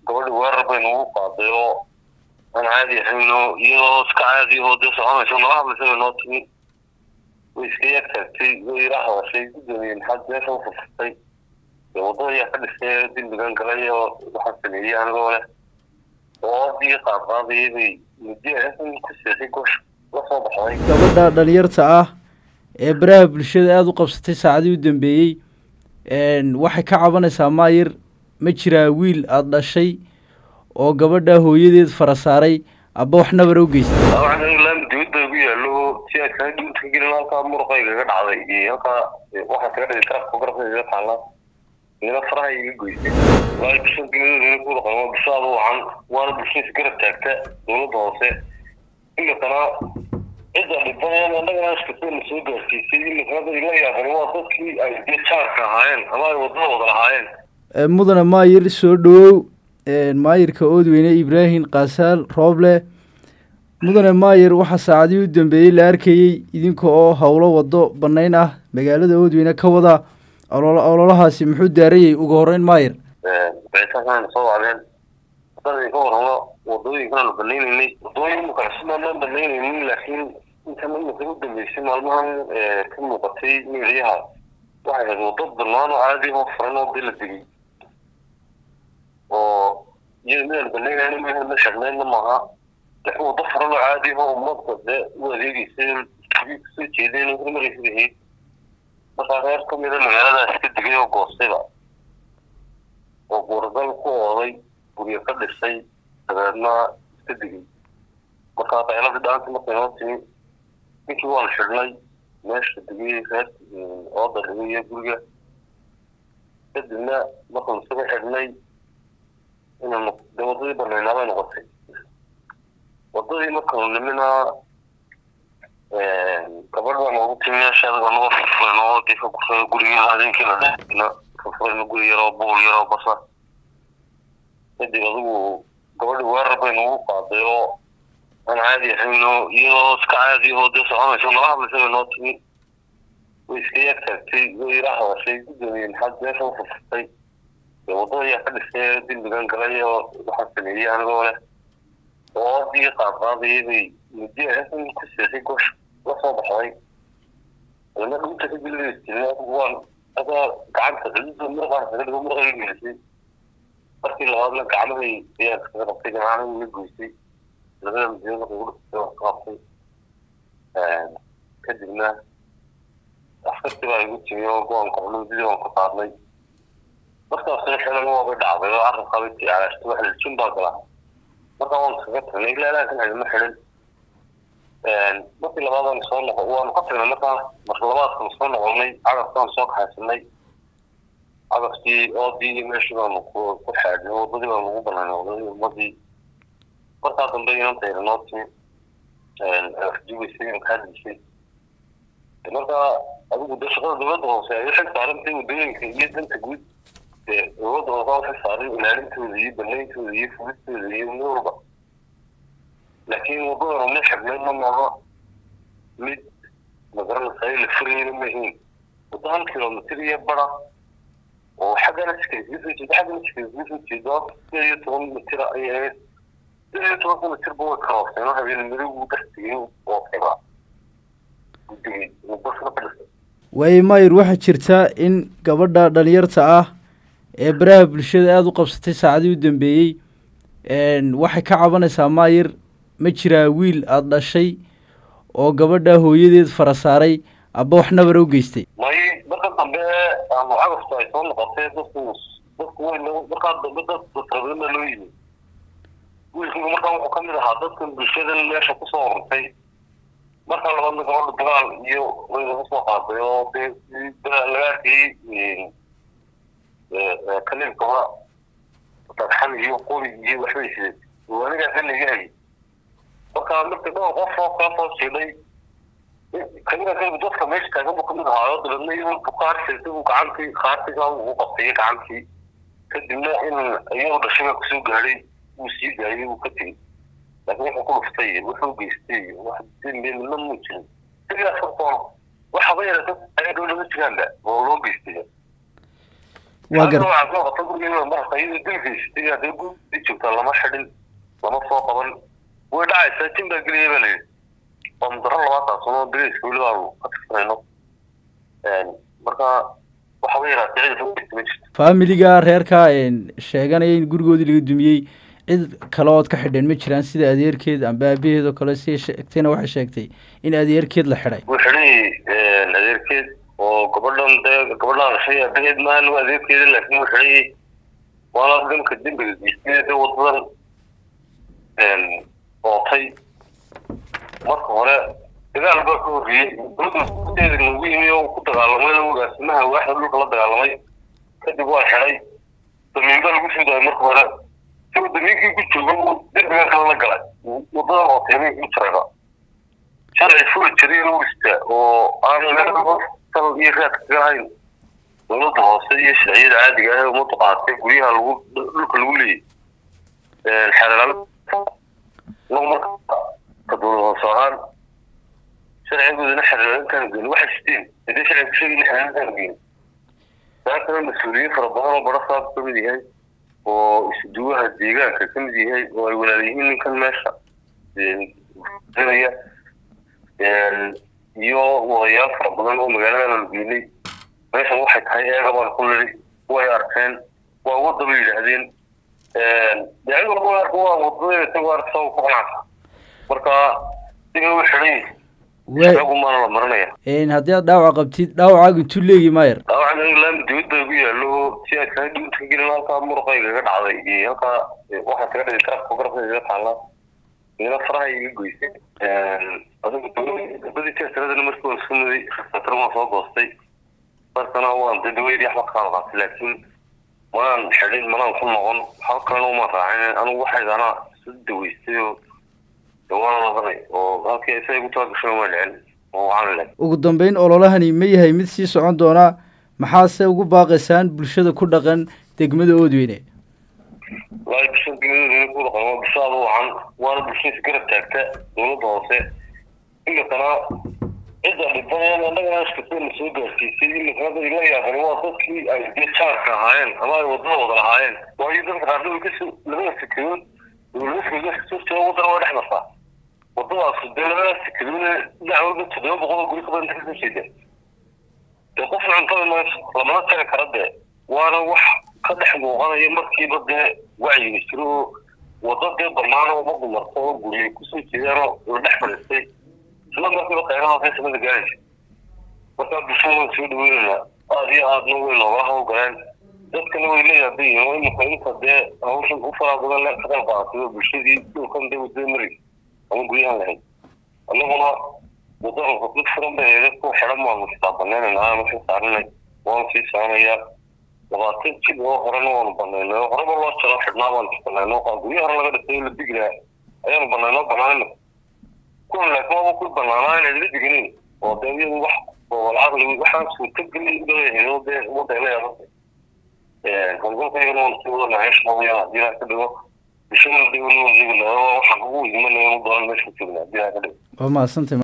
gabadhi weerar bay nagu qaaday oo aan caadi ahayno iyadoo iska caadi oo dee soconayso nala hadlaysa bay noo timi way iska yar taagtay way ila hadashay gudoomiye maxaad meesha u furfurtay dee waddada ayaa ka dhisay dembigan galay oo waxaan sameeyey anigoo leh oo adii qaadqaadayay bay muddo in ku seexay gosh la soo baxday gabadha dhalinyarta ah ee baraha bulshada aada u qabsatay saacadii u dambeeyey waxay ka cabanaysaa maayir ma jiraa wiil aada dhashay oo gabadha hooyadeed fara saaray aba wax nabara u geystay laami dibad bay ugu yaallo si ay kaga dhuunta ka gelin halkaa muruqaygaga dhacday iyo halkaa waxaa kaga dhigay garabka garabkaygaga taalla ina faraha iga goysay waayo bulshada degmadooda ku dhaqan waa bulsho aada wacan waana bulshadiisa garab taagta dowladda hoose imikana cidda dhibaneen annagana iskasana soo gaarsiisay imikana dad ila yaaban waa dadkii ay dee jaarka ahaayeen ama ay waddada wada lahaayeen mudane maayir soo dhawow maayirka oodweyne ibraahim kaasaal rooble mudane maayir waxaa saacadii u dambeeyey la arkayey idinka oo howlo waddo bannayn ah magaalada oodweyne ka wada ololahaasi muxuu daarayay ugu horeyn maayir bicitaankan soo wacdeen wadadii ka warramo wadooyinkan banaynaynay wadooyin kalesumaan banaynaynin laakiin intan imika u dambeysay maalmahan ka muuqatay meeliyaha waxay ahayd waddo banaan oo caadi oo furan oo dee la degay oo iyada midaan banaynayna midaan la shaqnaynna maaha laakiin waddo furan oo caadi oo ummadka dee u adeegeysay kasoo jeedeen hormaraysa ahayd markaa reer ka mida magaaladaas ka degay oo goostayba oo guuragal ku ooday guryo ka dhisay dabeedna iska degay markaa qayladii dhaanta markay noo timi ninkii waan xidhnay meesha degay reer ooda dhigay iyo guriga kadibna markanu isaga xidhnay inanu dee waddadii banaynaa bay noqotay waddadii markanu nimina gabadh baa noogu timi meesha adaga naga furfurayno oo dee ka gurfay gurigii habeenkii la dhina furfurayno guri yaroo buul yaroo basa kadib adigu gabadhi weerar bay nagu qaaday oo aan caadi ahayno iyadoo iska caadi oo dee soconayso nala hadlaysa bay noo timi way iska yar taagtay way ila hadashay gudoomiye maxaad meesha u furfurtay dee waddada ayaa ka dhisay dembigan galay oo waxaan sameeyey anigoo leh oo adii qaadqaadayay bay muddo in ku seexay gosh la soo baxday adana dhunta ka gelibaysa waan adaa gacanta xidida murqaan kaga dhigo murqayga gelisay markii labaadna gacmahay ayaa kaga qabtay gacmaha iga goysay labada madiina markay ugu dhistay waan ka qabtay kadibna askartii baa igu timi oo go-aanka culuudidii waan ka qaadnay markaasna xilan waabay dhacday oo carabkaa bay tiyaarashtay wax liljin baa galaa markaa waan kaga tagnay ilaa ilaa kan xidhma xidhin markii labaad waan soo noqo waanu ka tagnay markaa marka labaadkan soo noqonay cagafkaan soo kaxaysanay cagaftii oodii iyo meeshii baanu ku ku xaadnay waddadii baanu ugu banaanay waddadii ummadii markaa dambe inantayda noo timi jubaysay kaa disay markaa adigu de shaqada dowladda hoose ay xil saarantay waddooyinka iyo danta guud dee dowladda hoose waxay saaray ilaalintooda iyo banayntooda iyo fudistooda iyo mid walba laakiin waddadan uma xirnayna maaha mid magaranaysa la furayna mahiin waddo hal kilomitr iyo bara oo xaggana iskaga soo jeeda xaggana iskaga soo jeeda sideed iyo toban mitir ayay ahayd sideed iyo tobanka mitirba way karooseen oo habeen midowgu dastigin oo xiba guddigay basna ka dhisay waayo maayir waxaa jirta in gabadha dhalinyarta ah ee baraha bulshada aada u qabsatay saacadii u dambeeyey waxay ka cabanaysaa maayir ma jiraa wiil aada dhashay oo gabadha hooyadeed fara saaray aba wax nabara u geystay may marka dambe ama cagafta ay soo noqotay dadku dadku way markaa dambe dad dadkabadana loo yimi wiilkiiba markaa wuxuu kamid ahaa dadkan bulshadan meesha kusoo ururtay markaa labaadna gabadha dagaal iyo way laga soo qaaday oo dee laga arkayey kalinkaba dhagxan iyo qori iyo waxbay sideen anigaa xilliga hayay marka marka dhowr qof oo kala soo siiday kamida ka dadka meesha taagan buu kamid ahaayo dabeedna iyadoo bukaarsiisa buu gacantii kaartiga uu qabtay gacantii kadibna in iyadoo dhashaga kusoo gaadhay wuu sii daayay wuu ka tegey laakiin wuxuu ku dhuftay wuxuu geystay wax dembi midna muu jirin sidaas hortoona waxaba yara dad ayaa dhow laga jiraanba oo loo geystay waa gar waxaa soo qabta gurigeeda marka iyada dilkiisatay haddii guri joogta lama xidhin lama soo qaban way dhacaysaa jin baa gelaya baa layidhi waa mudaro labaatan sano biliska weli aanu ka tirsanayno marka waxaba yaraatee cid fogeysa ma jirto faamiliga reerka sheeganaya in gurigoodii laga dumiyey cid kale ood ka xidheen ma jiraan sida adeerkeed amba aabaheed oo kale si sheegtayna waxay sheegtay in adeerkeed la xidhay wuu xidhay adeerkeed oo gabadhan dee gabadhaan dhashay aabaheed maahan waa adeerkeeda laakiin wuu xidhay waana dhanka dembiga geystay dee wadadan ootay marka hore dagaal baa ka horreeyey dowladda nagu yimi oo ku dagaalamay agaasimaha waaxda dhulka la dagaalamay kadib waa xidhay damiin baa lagu soo daayay marka hore isagoo damiinkii ku jooga derbiga kale la galay wadadan ootay habeenkii u jiraga shalay furi jiray inuu istaa oo aan sal iyo raad kaga lahayn dowladda hoose iyo sharciyada caadiga ah ee ummaddu qaatay guryaha lagu dhulka lagu leeyay xeelal inagu marka ka dowlad hoose ahaan sharcigoodana xeelaalintaan geyn waxay siteen hadii sharciga kusheegay in xeelaalintaan geyn saa kale mas-uuliyiin fara badan oo bara saab ka mid yahay oo isduwaha deegaanka ka mid yahay oo ay walaal yihiin ninkan meesha iyo wadayaal fara badan oo magaalada la geynay meeshan waxay tahay eega baan ku nidhi way arkeen waa wadda bay yidhaahdeen de ayaguna way arka waa wadada isagoo arka ku qanacsa marka siga u xidhan isagu maana la marinaya haddii aad dhaawac qabtid dhaawacaaga intuu leegi maayer dhaawacan laami dawid baa igu yaallo si aad kaga dhibinta ka gelin halkaa muruqayga ka dhacday iyo halkaa waxaa kaga dhigay garabka garabka iga taala ina faraha iga goysay gabadii teesaradana markii waan isku muday rasatar waan soo goostay markana waan de daweydii waxba kaan qaatay laakiin manaan xidhin manaan ku noqon waxba kalena umaan raacin anigu waxayda anaa isu daweystay oo waana ladanay oo halkii isaga ku talagashay uma dhicin oo waxaan lehay ugu dambeyn ololahani ma yahay mid sii socon doona maxaase ugu baaqaysaan bulshada ku dhaqan degmada oodweyne walahi bulshada degmada ku dhaqan waa bulsho aada u wacan waana bulshada isgarab taagta dowladda hoose imikana cidda dhibadeen annagana iskasana soo gaarsiisay imikana dad ila yaaqan waa dadkii ay dee jaarka ahaayeen ama ay wadada wada lahaayeen waayo dadka qaarna way kasoo labada sekadood dowladaska kasoo jira wadana way dhex martaa wadadaas dee labada sekadoodna dhinac walba toddoba boqol oo guri ka badan kasoo jeeda dee qofna cuntada mayso lamana tagi kara dee waana wax ka dhex muuqanaya markiiba dee wacyiga jiro oo wada dee bannaan oo umadu marto oo guriyay kusoo jeedaan oo la dhex fadhiistay isla markiiba khayrahaasay samada gaaraysa markaa bulshada waan soo dhaweynaynaa aada iyo aadna way noogala hawgaleen dadkana way la yaaban yihiin oo imika inta dee hawshan u faraa badan le ka qayb qaadatay oo bulshadii dhulkan dee wadada mari ama guryahan lahayd annaguna wadada dad furan bay eeda ku xidhan baanu istaabaneynayna aanu ka saarinay waanu sii soconayaa labaatan jib oo horena waanu banaynay oo horeba loo jaro xidhnaa baanu banayno oo guryo hore laga dhisay oo la digilaha ayaanu banaynoo banaanayna kuwan laakiin waaba ku banaanaa inay la diganin oo dee iyadu wax oo lacaqli waxaan suurtagelin leeyahay oo dee ummadda ay leedahay howlgalkaygana waan sii wadanahay shaqadayana haddii ilaha ka dhigo bulshadana dee weli waan sheegi lahaa waxaan ugu imanaya mu doonan meesha joogna haddii ilaha ka dhigo waa mahadsantay